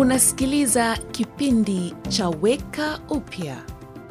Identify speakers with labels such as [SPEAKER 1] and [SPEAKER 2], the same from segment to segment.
[SPEAKER 1] Unasikiliza kipindi cha Weka Upya.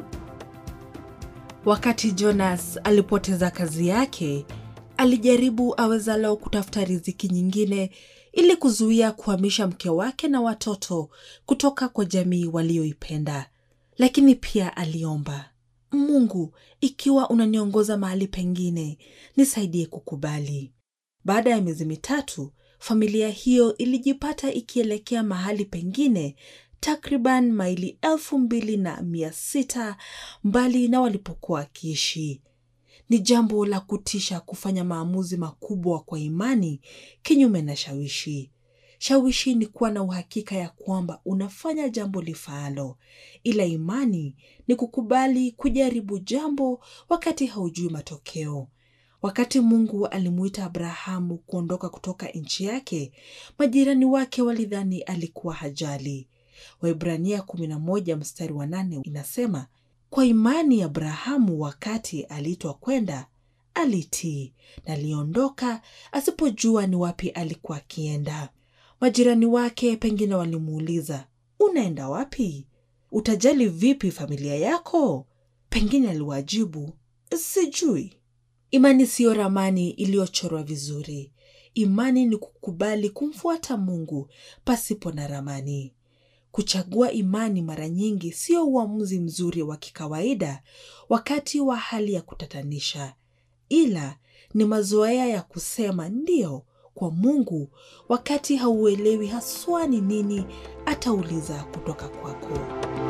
[SPEAKER 2] Wakati Jonas alipoteza kazi yake, alijaribu awezalo kutafuta riziki nyingine ili kuzuia kuhamisha mke wake na watoto kutoka kwa jamii walioipenda. Lakini pia aliomba, Mungu, ikiwa unaniongoza mahali pengine, nisaidie kukubali. Baada ya miezi mitatu, familia hiyo ilijipata ikielekea mahali pengine takriban maili elfu mbili na mia sita mbali na walipokuwa wakiishi. Ni jambo la kutisha kufanya maamuzi makubwa kwa imani kinyume na shawishi. Shawishi ni kuwa na uhakika ya kwamba unafanya jambo lifaalo, ila imani ni kukubali kujaribu jambo wakati haujui matokeo. Wakati Mungu alimuita Abrahamu kuondoka kutoka nchi yake, majirani wake walidhani alikuwa hajali. Waibrania 11 mstari wa 8 inasema, kwa imani Abrahamu wakati aliitwa kwenda alitii na aliondoka asipojua ni wapi alikuwa akienda. Majirani wake pengine walimuuliza, unaenda wapi? Utajali vipi familia yako? Pengine aliwajibu, sijui. Imani siyo ramani iliyochorwa vizuri. Imani ni kukubali kumfuata Mungu pasipo na ramani. Kuchagua imani mara nyingi sio uamuzi mzuri wa kikawaida wakati wa hali ya kutatanisha, ila ni mazoea ya kusema ndiyo kwa Mungu wakati hauelewi haswa ni nini atauliza kutoka kwako.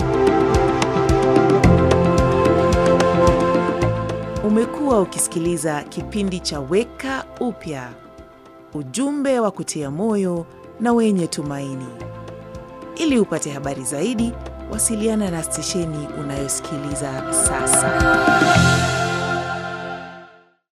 [SPEAKER 1] Umekuwa ukisikiliza kipindi cha Weka Upya, ujumbe wa kutia moyo na wenye tumaini. Ili upate habari zaidi, wasiliana na stesheni unayosikiliza sasa.